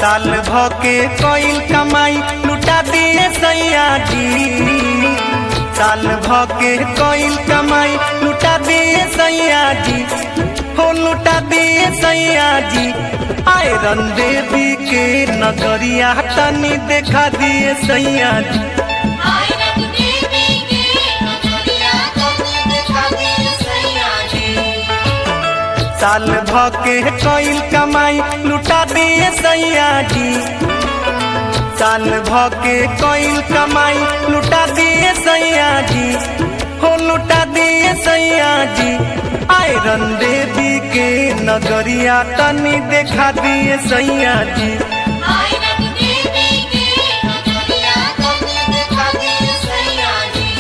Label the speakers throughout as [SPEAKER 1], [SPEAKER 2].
[SPEAKER 1] साल भके कईल कमाई लुटा दिए सैया जी साल भके कईल कमाई लुटा दिए सैया जी हो लुटा दिए सैया जी आयरन देवी के नगरिया तनी देखा दिए सैया जी
[SPEAKER 2] आयरन देवी के नगरिया तनी देखा दे सैया जी
[SPEAKER 1] साल भके कईल कमाई लुटा दिए सैया जी साल भके कईल कमाई लुटा दिए सैया जी हो लुटा दिए सैया जी आयरन देवी के नगरिया तनी देखा दिए सैया जी
[SPEAKER 2] आयरन देवी के नगरिया तनी देखा दे सैया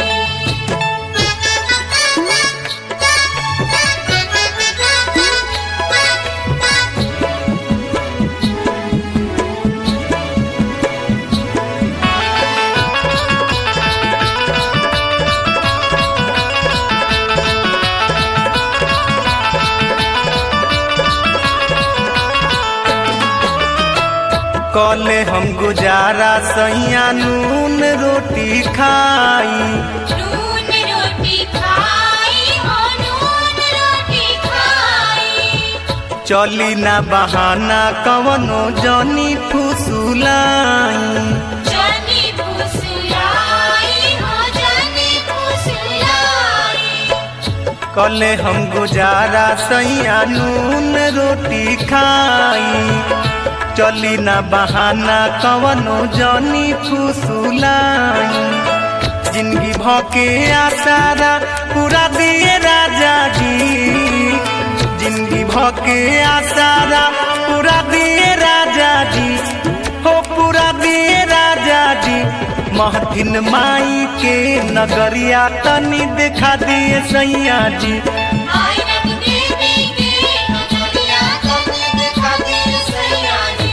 [SPEAKER 1] कले हम गुजारा सैया नून रोटी खाई
[SPEAKER 2] नून रोटी खाई हो नून रोटी खाई
[SPEAKER 1] चली ना बहाना कवनो जनी फुसुलाई
[SPEAKER 2] जानी फुसलाई हो जानी फुसलाई
[SPEAKER 1] कले हम गुजारा सैया नून रोटी खाई चली ना बहाना कवनो जनी फुसुलाई जिंदगी भके आसारा पूरा दिए राजा जी जिंदगी भके आसारा पूरा दिए राजा जी हो पूरा दिए राजा जी महथिन माई के नगरिया तनी देखा दिए सैया जी
[SPEAKER 2] आयरन देवी के नगरिया तनी देखा दे सैया जी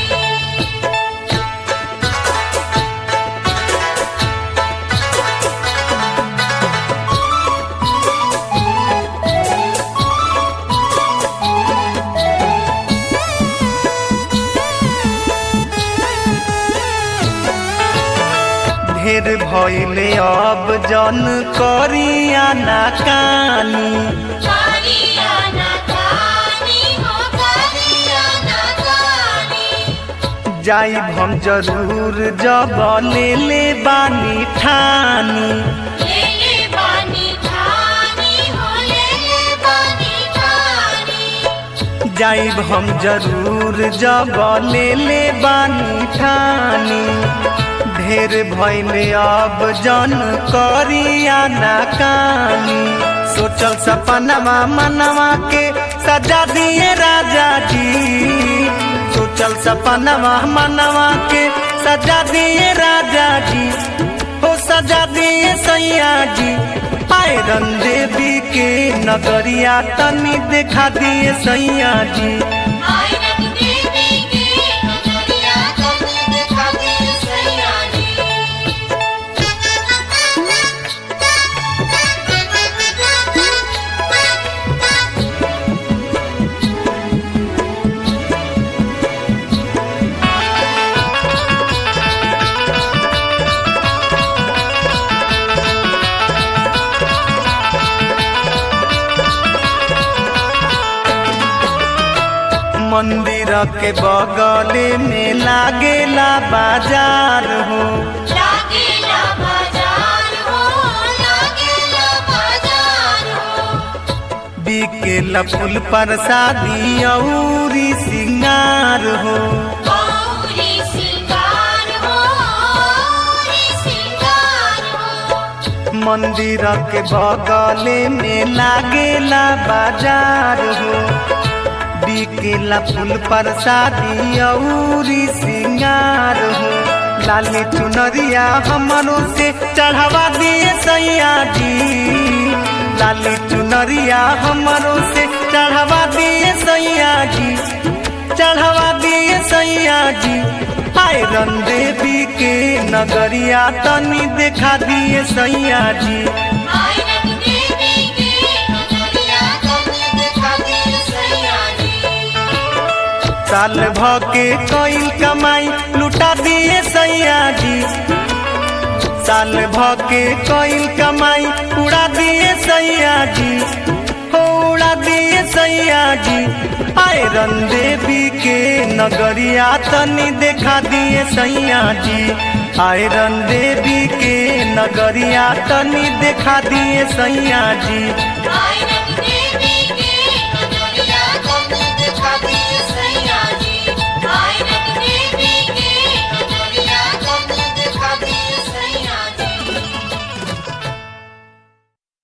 [SPEAKER 1] ढेर भइले अब जन करिया ना कानी
[SPEAKER 2] कालिया ना कानी हो कालिया ना कानी
[SPEAKER 1] जाइब हम जरूर जब ले ले बानी ठानी
[SPEAKER 2] ले ले बानी ठानी हो ले ले बानी ठानी
[SPEAKER 1] जाइब हम जरूर जब ले ले बानी ठानी ढेर भइले अब जन करिया ना कानी सोचल सपनवा मनवा के सजा दिए राजा जी सोचल सपनवा मनवा के सजा दिए राजा जी हो सजा दिए सैया जी आयरन देवी के नगरिया तनी देखा दिए सैया जी
[SPEAKER 2] आयरन देवी के नगरिया तनी देखा दे सैया जी
[SPEAKER 1] मंदिर के बगले में लागेला बाजार हो
[SPEAKER 2] लागेला बाजार हो लागेला बाजार हो
[SPEAKER 1] बिकेला फूल प्रसादी औरी सिंगार हो
[SPEAKER 2] गौरी सिंगार हो गौरी सिंगार हो
[SPEAKER 1] मंदिर के बगले में लागेला बाजार हो बिकेला फूल प्रसादी औरी सिंगार हो लाली चुनरिया हमरों से चढ़ावा दिए सैया जी लाली चुनरिया हमरों से चढ़ावा दिए सैया जी चढ़ावा दिए सैया जी आयरन देवी के नगरिया तनी देखा दिए सैया जी
[SPEAKER 2] आयरन देवी के नगरिया तनी देखा दे सैया जी
[SPEAKER 1] साल भ के कईल कमाई लुटा दिए सैया जी साल भ के कईल कमाई उड़ा दिए सैया जी हो उड़ा दिए सैया जी आयरन देवी के नगरिया तनी देखा दिए सैया जी आयरन देवी के नगरिया तनी देखा दिए सैया जी